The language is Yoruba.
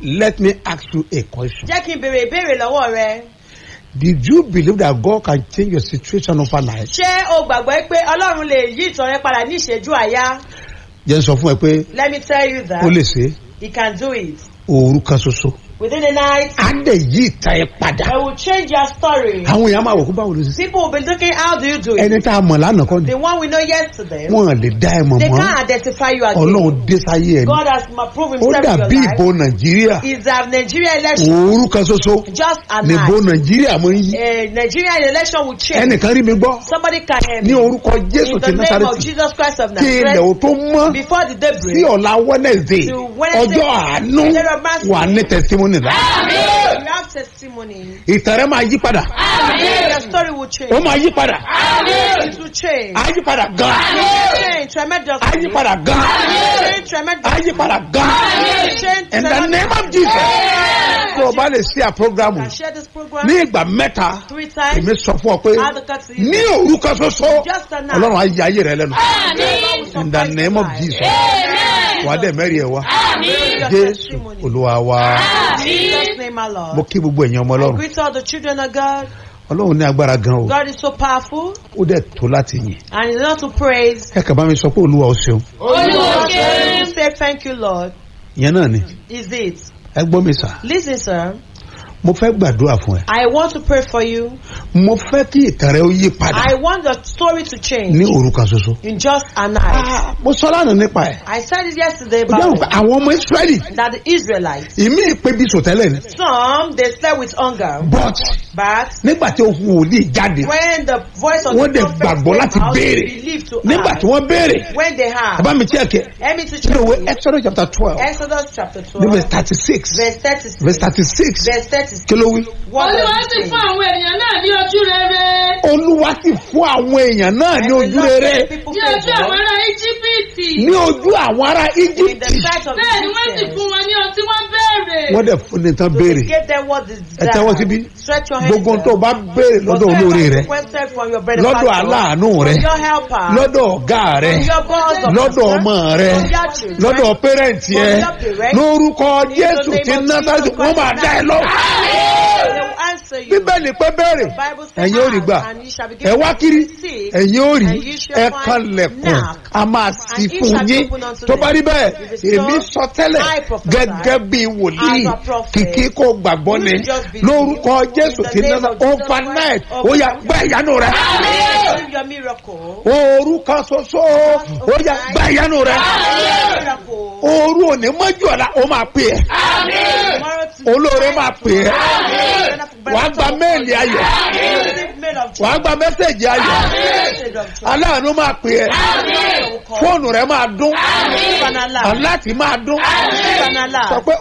let me ask you a question. jẹ́ kí n béèrè ìbéèrè lọ́wọ́ rẹ. Did you believe that God can change your situation overnight? ṣé o gbàgbọ́ pé ọlọ́run lè yí ìtàn rẹ padà ní ìṣẹ́jú àyá? Jẹ́ n sọ fún ẹ pé let me tell you that ó lè ṣe é. he can do it. òru kan ṣoṣo. within the night Á dẹ̀ yí ìtàn ẹ padà. I will change your story. Àwọn èèyàn máa wò kó báwo ló ṣe. people will be looking how do you do it. Ẹni tá a mọ̀ lánàá kọ́ ni. the one we know yesterday. Wọ́n lè dá ẹ mọ̀ they mọ́. can't identify you again. Ọlọ́run dé sáyé ẹ̀ ni. God has ma- proved Ó himself in dàbí your ìbò life. Nàìjíríà. is that Nigeria election Òru kan ṣoṣo. just a Nìbò night. Nàìjíríà mọ̀ ń yí. Uh, Nigeria election will change. Ẹnìkan rí mi gbọ́. Somebody can hear Ní me. orúkọ Jésù In ti the name of Násárẹ́tì. Jesus Christ of Kí ilẹ̀ ò Nazareth. tó mọ́. Before the Sí daybreak. ọ̀la Wednesday. To Wednesday. Ọjọ́ àánú. Day of mercy. Wà ní testimony lá. You have testimony. Ìtàn rẹ máa yí padà. Your story will change. Ó máa yí padà. It will change. Á yí padà gan. Change tremendously. Á yí padà gan. Change Á tremendously. yí padà gan. Change In the name of Jesus. Tó o bá lè ṣí à programu Can share this program ní ìgbà mẹ́ta, three times. èmi sọ fún ọ pé Add the cut to you. ní òru kan ṣoṣo, Just a night. Ọlọ́run á yí ayé rẹ lẹ́nu. Amen. In the name of Jesus. Wà á dẹ̀ mẹ́rin ẹ̀ wá. Your Jésù testimony. Olúwa wa. In Jesus' name, my Lord. Mo kí gbogbo ẹ̀yin ọmọ I Ọlọ́run. greet all the children of God. Ọlọ́run ní agbára gan o. God is so powerful Ó dẹ̀ tó láti yìn. and it's not to praise. Ẹ kàn bá mi sọ pé Olúwa ó ṣeun. You say thank you, Lord. Ìyẹn náà ni. Is it? Ẹ gbọ́ mi sà. Listen, sir. Mo fẹ́ gbàdúrà fún ẹ. I want to pray for you. Mo fẹ́ kí ìtàn rẹ ó yí padà I want your story to change ní òru kan ṣoṣo. in just a night. Ah, Mo sọ lánàá nípa ẹ̀. I said it yesterday Ó jẹ́ about òkú it, àwọn ọmọ Ísírẹ́lì. that the Israelites, Ìmí ìpè bí sòtẹ́lẹ̀ ni. some they slept with hunger, But but nígbà tí ohun wòlíì jáde. when the voice of Wọ́n the dẹ̀ prophet gbàgbọ́ láti came out, they béèrè. believed to Nígbà tí ask. wọ́n béèrè. When they have, Bàbá mi tí ẹ̀ kẹ́. let me to Nínú ìwé check Exodus chapter twelve. Exodus chapter Ní 12, verse thirty six. verse 36. Verse thirty six. Verse 36. Kí ló wí? What does olúwa it sì say? fún àwọn ènìyàn náà ní ojú rere Olúwa sì fún àwọn èèyàn náà ní And the ojú Lord rere. gave people ní ojú àwọn favor ará íjíbítì Ní ojú àwọn ará in the Íjíbítì. sight of the bẹ́ẹ̀ ni wọ́n sì Egyptians. fún wọn ní ohun tí wọ́n béèrè Wọ́n dẹ̀ fún ní tán So béèrè. they gave them what they Ẹ tẹ́wọ́ síbí. desired. Stretch your hands. Gbogbo up. tó o bá béèrè lọ́dọ̀ Whatever olóore you rẹ. requested from your Lọ́dọ̀ benefactor, aláàánú rẹ. from your helper, Lọ́dọ̀ ọ̀gá rẹ. from your boss of Lọ́dọ̀ ọmọ rẹ. from your children, Lọ́dọ̀ pẹ́rẹ́ǹtì ẹ. Lórúkọ Jésù ti Násárẹ́tì wọ́n máa dá ẹ lọ. they will answer you. Bíbélì pé béèrè. The Bible says, Ẹ̀yin ò rí gbà. "Ask, and you shall be Ẹ given wá kiri. receive, Ẹ̀yin ò rí. and you shall Ẹ find kanlẹ̀kùn. knock, A máa sì and it fún shall be yín. opened unto Tó bá rí them. bẹ́ẹ̀, If it's èmi so, sọ tẹ́lẹ̀ I prophesy gẹ́gẹ́ bí wòlíì. as a prophet. Kìkì kò gbàgbọ́ ni. You just believe. Lórúkọ Jésù In the ti name Násárẹ́tì. of Jesus Overnight. Christ. Ó yá gbá ìyanu rẹ. Receive your miracle. Òru kan ṣoṣo. Ó yá gbá ìyanu rẹ. Miracle. Òru òní mọ́jú ọ̀la ó máa pè é. Tomorrow to- Olóore máa pè é. Amen. Wàá gba méèlì ayọ̀. Receive mail of joy. Wàá gba mẹ́sẹ̀gì ayọ̀. Message of joy. Aláàánú máa pè é. Will call. Fóònù rẹ máa dún. Receive an alarm. Aláàtì máa dún. Receive an Sọ alarm. pé